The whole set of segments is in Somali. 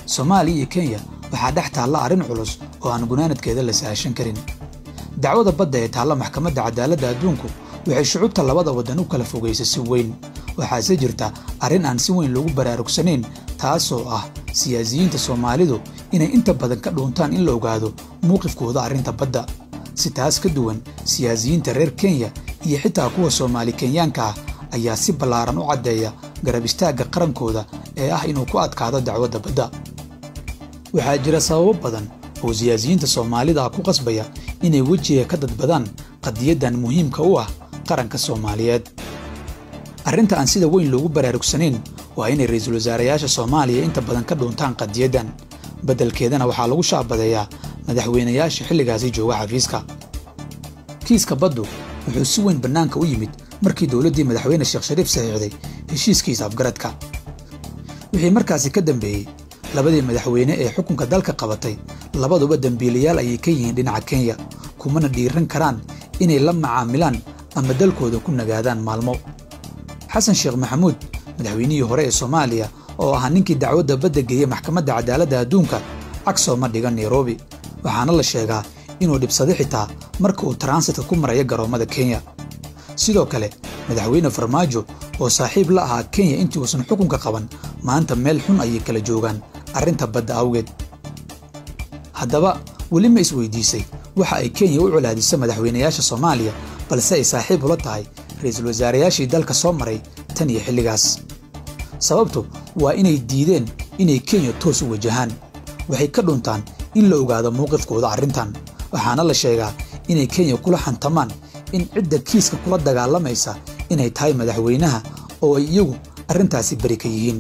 soomaaliya iyo kenya waxaa dhex taalla arrin culus oo aan gunaanadkeeda la sahashan karin dacwada badda ee taalla maxkamadda cadaaladda adduunku waxay shucubta labada waddan u kala fogaysay si weyn waxaase jirta arrin aan si weyn loogu baraarugsanayn taasoo ah siyaasiyiinta soomaalidu inay inta badan ka dhuuntaan in la ogaado mowqifkooda arrinta badda si taas ka duwan siyaasiyiinta reer kenya iyo xitaa kuwa soomaali kenyaanka ah ayaa si ballaaran u caddeeya garab istaagga qarankooda ee ah inuu ku adkaado dacwadda badda waxaa jira sababo badan oo siyaasiyiinta soomaalida ah ku qasbaya inay wejiga ka dadbadaan qadiyaddan muhiimka u ah qaranka soomaaliyeed arrinta aan sida weyn loogu baraarugsanayn waa inay ra'iisul wasaarayaasha soomaaliya inta badan ka dhuuntaan qadiyaddan beddelkeedana waxaa lagu shaabadeeyaa madaxweynayaasha xilligaasi jooga xafiiska kiiska baddu wuxuu si weyn bannaanka u yimid markii dowladdii madaxweyne sheekh shariif saxiixday heshiiskiisa afgaradka wixii markaasi ka dambeeyey labadii madaxweyne ee xukunka dalka qabatay labaduba dembiilayaal ayay ka yihiin dhinaca kenya kumana dhiiran karaan inay la macaamilaan ama dalkooda ku nagaadaan maalmo xasan sheekh maxamuud madaxweynihii hore ee soomaaliya oo ahaa ninkii dacwadda badda geeyey maxkamadda cadaaladda adduunka cagsooma dhigan nairobi waxaana la sheegaa inuu dhibsado xitaa marka uu taransitka ku maraya garoommada kenya sidoo kale madaxweyne farmaajo oo saaxiib la ahaa kenya intii uusan xukunka qaban maanta meel xun ayay kala joogaan arrinta badda awgeed haddaba weli ma isweydiisay waxa ay kenya u colaadiso madaxweynayaasha soomaaliya balse ay saaxiib ula tahay ra'iisul wasaarayaashii dalka soo maray tan iyo xilligaas sababtu waa inay diideen inay kenya toos u wajahaan waxay ka dhuntaan in la ogaado mowqifkooda arrintan waxaana la sheegaa inay kenya kula xantamaan in cidda kiiska kula dagaalamaysa inay tahay madaxweynaha oo ay iyagu arrintaasi beri ka yihiin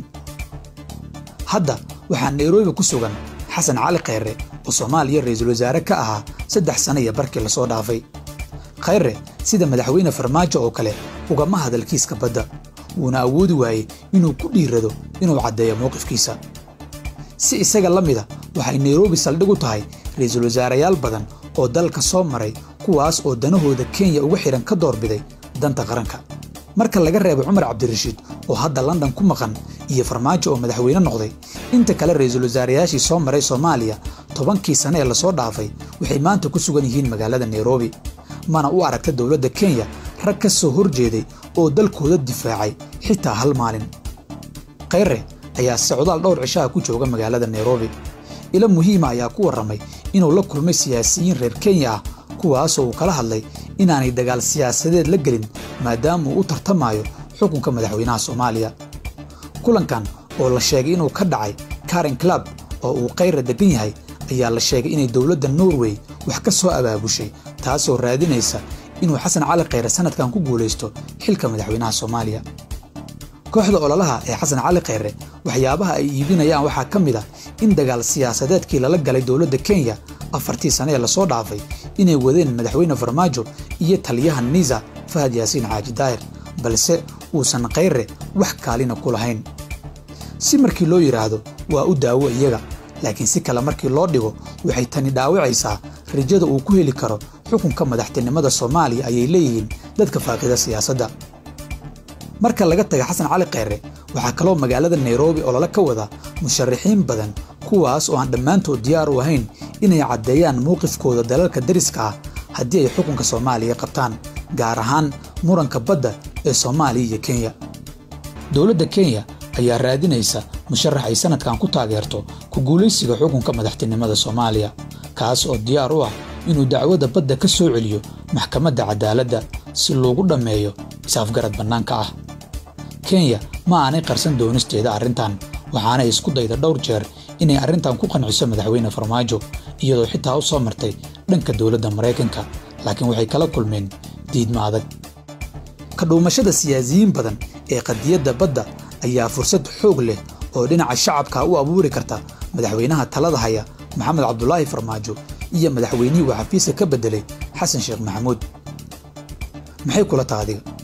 hadda waxaa nairobi ku sugan xasan cali khayre oo soomaaliya ra'iisul wasaare ka ahaa saddex sana iyo barkii lasoo dhaafay khayre sida madaxweyne farmaajo oo kale ugama hadal kiiska badda wuuna awoodi waayey inuu ku dhiirado inuu caddeeyo mowqifkiisa si isaga la mida waxay nairobi saldhig u tahay ra'iisul wasaarayaal badan oo dalka soo maray kuwaas oo danahooda kenya uga xidhan ka doorbiday danta qaranka marka laga reebo cumar cabdirashiid oo hadda london ku maqan iyo farmaajo oo madaxweyne noqday inta kale ra'iisul wasaarayaashii soo maray soomaaliya tobankii sane ee lasoo dhaafay waxay maanta ku sugan yihiin magaalada nairobi mana u aragta dowladda kenya rag ka soo hor jeeday oo dalkooda difaacay xitaa hal maalin khayre ayaa socdaal dhowr cishaha ku jooga magaalada nairobi ilo muhiima ayaa ku warramay inuu la kulmay siyaasiyiin reer kenya ah kuwaasoo uu kala hadlay inaanay dagaal siyaasadeed la gelin maadaama uu u tartamayo xukunka madaxweynaha soomaaliya kulankan oo la sheegay inuu ka dhacay karen club oo uu khayra deggan yahay ayaa la sheegay inay dowladda norway wax ka soo abaabushay taasoo raadinaysa inuu xasan cali khayre sannadkan ku guulaysto xilka madaxweynaha soomaaliya kooxda ololaha ee xasan cali khayre waxyaabaha ay iibinayaan waxaa ka mid ah in dagaal siyaasadeedkii lala galay dowladda kenya afartii sane ee lasoo dhaafay inay wadeen madaxweyne farmaajo iyo taliyaha niisa fahad yaasiin xaaji daahir balse uusan khayre wax kaalina ku lahayn si markii loo yidhaahdo waa u daawo iyaga laakiin si kale markii loo dhigo waxay tani dhaawacaysaa rajada uu ku heli karo xukunka madaxtinimada soomaaliya ayay leeyihiin dadka faaqida siyaasadda marka laga taga xasan cali khayre waxaa kaloo magaalada nairobi olole ka wada musharaxiin badan kuwaas oo aan dhammaantood diyaar u ahayn inay caddeeyaan mowqifkooda dalalka dariska ah haddii ay xukunka soomaaliya qabtaan gaar ahaan muranka badda ee soomaaliya iyo kenya dowladda kenya ayaa raadinaysa musharax ay sannadkan ku taageerto ku guulaysiga xukunka madaxtinimada soomaaliya kaas oo diyaar u ah inuu dacwadda badda ka soo celiyo maxkamadda cadaaladda si loogu dhammeeyo is-afgarad bannaanka ah kenya ma aanay qarsan doonisteeda arrintan waxaanay isku dayda dhowr jeer inay arrintan ku qanciso madaxweyne farmaajo iyadoo xitaa u soo martay dhanka dowladda maraykanka laakiin waxay kala kulmeen diidma adag ka dhuumashada siyaasiyiin badan ee qadiyadda badda ayaa fursad xoog leh oo dhinaca shacabka u abuuri karta madaxweynaha talada haya maxamed cabdulaahi farmaajo iyo madaxweynihii uu xafiiska ka beddelay xasan sheekh maxamuud maxay kula taha adiga